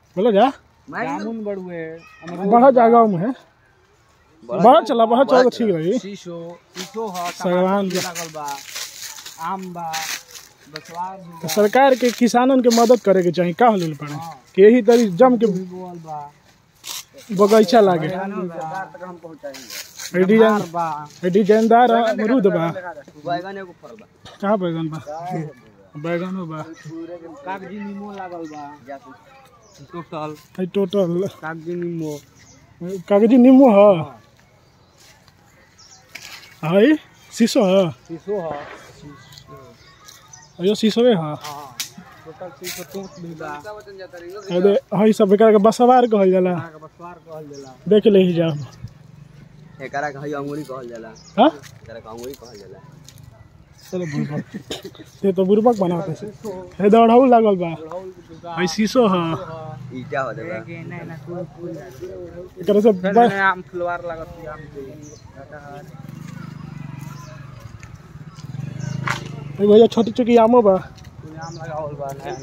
बोलो जा जामुन बड़ुए बड़ा जगह में है बड़ा चला बड़ा चला तो ठीक रही शीशो शीशो ह सागवान टमाटर के। लागल बा आम बा बसवार भी तो बा सरकार के किसानन के मदद करे के चाहिए का होल पड़े कि यही तरी जम के भी बोल बा बगीचा लागे तक हम पहुंचाएंगे ये डिजाइन अनार बा ये डिजाइनदार अमरूद बा बैगन एगो फल बा कहाँ बैगन बा बैगनो बा कागजी नींबू लागल बा टोटल है टोटल कागजी नींबू कागजी नींबू है है शीशो है शीशो ह यो शीशो है हां टोटल शीशो टूट भी बा अरे है सब एकरा के बसवार कहल जाला का बसवार कहल जाला देख ले ही जाओ एकरा के हई अंगूरी कहल जाला हाँ एकरा के अंगूरी कहल जाला चलो बुरबक ये तो बुरबक बनाते से हे दौड़ाऊ लागल बा है शीशो है ईटा हो देबा एकरा से ब- आम फुलवार लागत आम एगो ये छोटी छोटी आमो बा आम लगावल बा